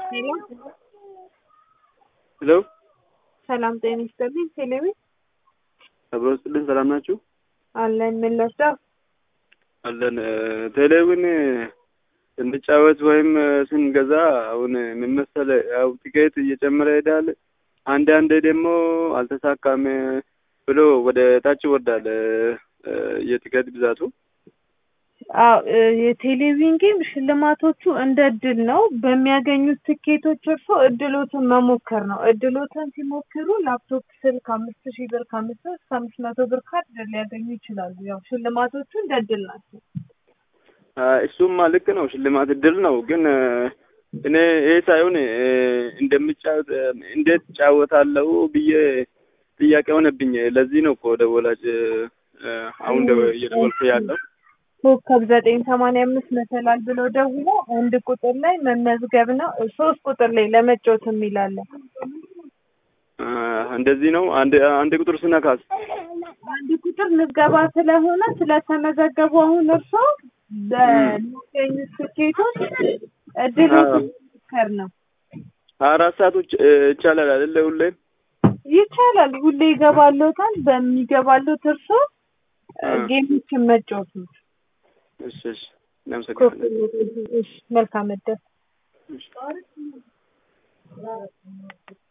ሄሎ ሄሎ ሰላም ጤና ይስጥልኝ። ቴሌቪ አብሮ ስጥልን ሰላም ናችሁ? አለን ምን ለብሰው አለን ቴሌውን ስንጫወት ወይም ስንገዛ አሁን ምን መሰለህ ያው ቲኬት እየጨመረ ይሄዳል። አንዳንዴ ደግሞ አልተሳካም ብሎ ወደ ታች ይወርዳል የቲኬት ብዛቱ። አዎ የቴሌቪዥን ጌም ሽልማቶቹ እንደ እድል ነው። በሚያገኙት ትኬቶች እርሶ እድሎትን መሞከር ነው። እድሎትን ሲሞክሩ ላፕቶፕ፣ ስልክ አምስት ሺህ ብር ከአምስት ብር እስከ አምስት መቶ ብር ካርድ ሊያገኙ ይችላሉ። ያው ሽልማቶቹ እንደ እድል ናቸው። እሱማ ልክ ነው፣ ሽልማት እድል ነው። ግን እኔ ይሄ ሳይሆን እንደምጫወት እንዴት እጫወታለሁ ብዬ ጥያቄ ሆነብኝ። ለዚህ ነው እኮ ደወላጭ አሁን እየደወልኩ ያለው ኮከብ ዘጠኝ ሰማንያ አምስት መሰላል ብሎ ደውሎ አንድ ቁጥር ላይ መመዝገብ ነው። ሶስት ቁጥር ላይ ለመጫወት የሚላለን እንደዚህ ነው። አንድ አንድ ቁጥር ስነካስ አንድ ቁጥር ምዝገባ ስለሆነ ስለተመዘገቡ አሁን እርሶ በሚገኙት ትኬቶች እድሎች መሞከር ነው። አራት ሰዓቶች ይቻላል አይደለ? ሁሌም ይቻላል። ሁሌ ይገባሎታል። በሚገባሎት እርሶ ጌሞችን መጫወት ነው። እሺ እሺ፣ እናመሰግናለን። መልካም እድል። እሺ